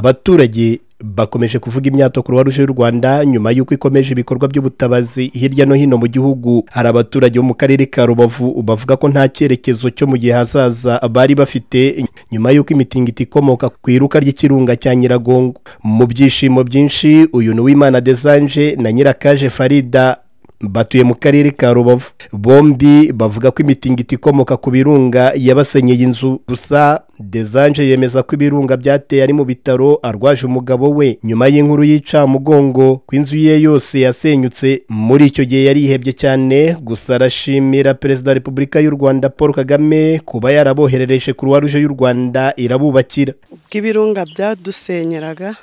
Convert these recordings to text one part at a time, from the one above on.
abaturage bakomeje kuvuga imyato ku ruwaruje y'u Rwanda nyuma y'uko ikomeje ibikorwa by'ubutabazi hirya no hino mu gihugu hari abaturage bo mu karere ka Rubavu bavuga ko nta cyerekezo cyo mu gihe hazaza bari bafite nyuma y'uko imitingito ikomoka ku iruka ry'ikirunga cya Nyiragongo mu byishimo byinshi uyu ni Uwimana Desanje na Nyirakaje Farida batuye mu karere ka rubavu bombi bavuga ko imitingito ikomoka ku birunga yabasenyeye inzu gusa desanje yemeza ko ibirunga byateye ari mu bitaro arwaje umugabo we nyuma y'inkuru y'incamugongo ko inzu ye yose yasenyutse muri icyo gihe yari ihebye cyane gusa arashimira perezida wa repubulika y'u rwanda paul kagame kuba yaraboherereje kuruwa ruje y'u rwanda irabubakira ubwo ibirunga byadusenyeraga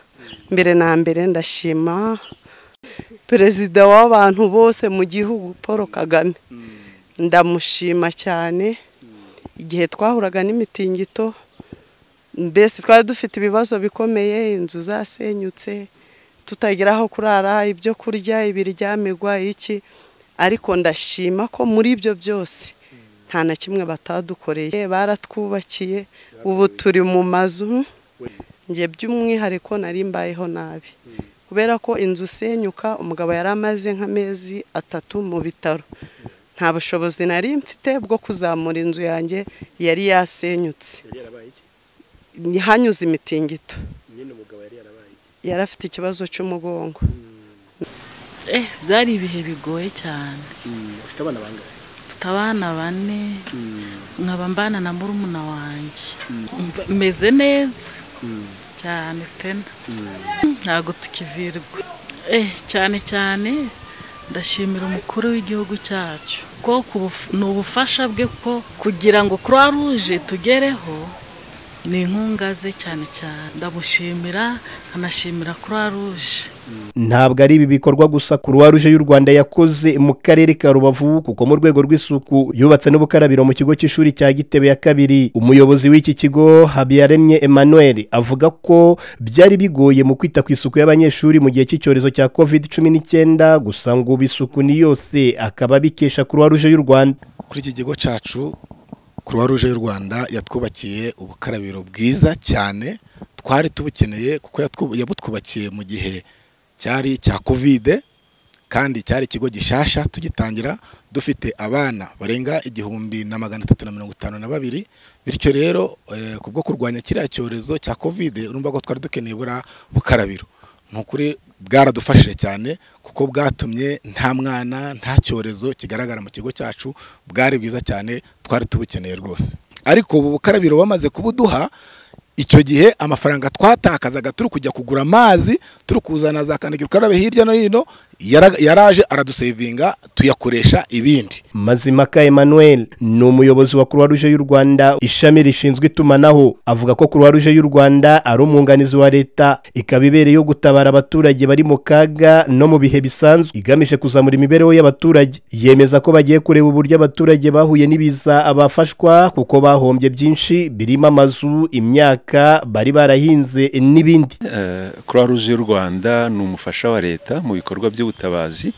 mbere na mbere ndashima perezida w'abantu bose mu gihugu paul kagame ndamushima cyane igihe twahuraga n'imitingito mbese twari dufite ibibazo bikomeye inzu zasenyutse tutagira aho kurara ibyo kurya ibiryamirwa iki ariko ndashima ko muri ibyo byose nta na kimwe batadukoreye baratwubakiye ubu turi mu mazu njye by'umwihariko nari mbayeho nabi kubera ko inzu usenyuka umugabo yari amaze nk'amezi atatu mu bitaro nta bushobozi nari mfite bwo kuzamura inzu yanjye yari yasenyutse hanyuze imitingito yari afite ikibazo cy'umugongo byari ibihe bigoye cyane mfite abana bane nkaba mbana na murumuna wanjye meze neza cyane tena ntabwo tukivirwa cyane cyane ndashimira umukuru w'igihugu cyacu ko ni ubufasha bwe ko kugira ngo croix rouge tugereho ni inkunga ze cyane cyane ndamushimira nkanashimira croix rouge ntabwo ari ibi bikorwa gusa kuruwa ruje y'u rwanda yakoze mu karere ka rubavu kuko mu rwego rw'isuku yubatse n'ubukarabiro mu kigo cy'ishuri cya gitebe ya kabiri umuyobozi w'iki kigo habiyaremye emmanuel avuga ko byari bigoye mu kwita ku isuku y'abanyeshuri mu gihe cy'icyorezo cya covid cumi n'icyenda gusa ngo isuku ni yose akaba abikesha kuruwa ruje y'u rwanda kuri iki kigo cyacu kuruwa ruje y'u rwanda yatwubakiye ubukarabiro bwiza cyane twari tubukeneye kuko yabutwubakiye mu gihe cyari icya kovide kandi cyari ikigo gishasha tugitangira dufite abana barenga igihumbi na magana atatu na mirongo itanu na babiri bityo rero ku bwo kurwanya kiriya cyorezo cya kovide urumva ko twari dukeneye buriya bukarabiro ni ukuri bwaradufashije cyane kuko bwatumye nta mwana nta cyorezo kigaragara mu kigo cyacu bwari bwiza cyane twari tubukeneye rwose ariko ubu bukarabiro bamaze kubuduha icyo gihe amafaranga twatakazaga turi kujya kugura amazi turi kuzana za kandagira ukarabe hirya no hino yaraje aradusevinga tuyakoresha ibindi mazimaka emmanuel ni umuyobozi wa kuruwa ruje y'u rwanda ishami rishinzwe itumanaho avuga ko kuruwa ruje y'u rwanda ari umwunganizi wa leta ikaba ibereyeho gutabara abaturage bari mu kaga no mu bihe bisanzwe igamije kuzamura imibereho y'abaturage yemeza ko bagiye kureba uburyo abaturage bahuye n'ibiza bafashwa kuko bahombye byinshi birimo amazu imyaka bari barahinze n'ibindi croix rouge y'u rwanda ni umufasha wa leta mu bikorwa by'ubutabazi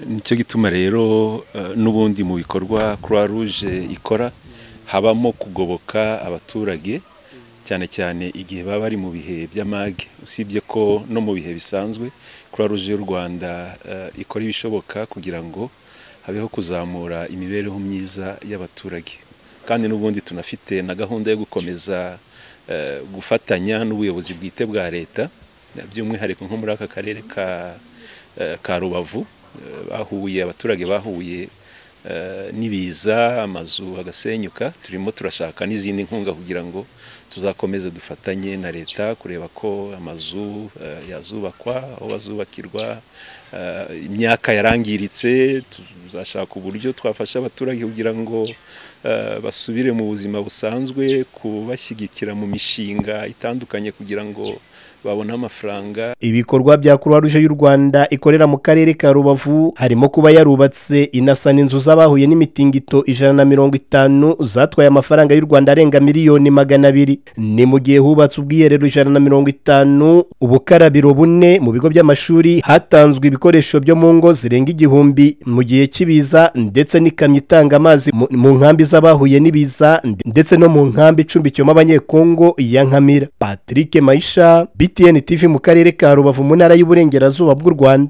nicyo gituma rero n'ubundi mu bikorwa croix rouge ikora habamo kugoboka abaturage cyane cyane igihe baba bari mu bihe by'amage usibye ko no mu bihe bisanzwe croix rouge y'u rwanda ikora ibishoboka kugira ngo habeho kuzamura imibereho myiza y'abaturage kandi n'ubundi tunafite na gahunda yo gukomeza gufatanya n'ubuyobozi bwite bwa leta by'umwihariko nko muri aka karere ka rubavu bahuye abaturage bahuye n'ibiza amazu agasenyuka turimo turashaka n'izindi nkunga kugira ngo tuzakomeze dufatanye na leta kureba ko amazu yazubakwa aho bazubakirwa imyaka yarangiritse tuzashaka uburyo twafasha abaturage kugira ngo basubire mu buzima busanzwe kubashyigikira mu mishinga itandukanye kugira ngo babona amafaranga ibikorwa bya kuruwa ruje y'u rwanda ikorera mu karere ka rubavu harimo kuba yarubatse inasana inzu z'abahuye n'imitingito ijana na mirongo itanu zatwaye amafaranga y'u rwanda arenga miliyoni magana abiri ni mu gihe hubatse ubwiherero ijana na mirongo itanu ubukarabiro bune mu bigo by'amashuri hatanzwe ibikorwa ibikoresho byo mu ngo zirenga igihumbi mu gihe cy'ibiza ndetse n'ikamyo itanga amazi mu- mu nkambi z'abahuye n'ibiza ndetse no mu nkambi icumbikiyemo abanyekongo ya nkamira patrick mayisha btn tv mu karere ka rubavu mu ntara y'uburengerazuba bw'u rwanda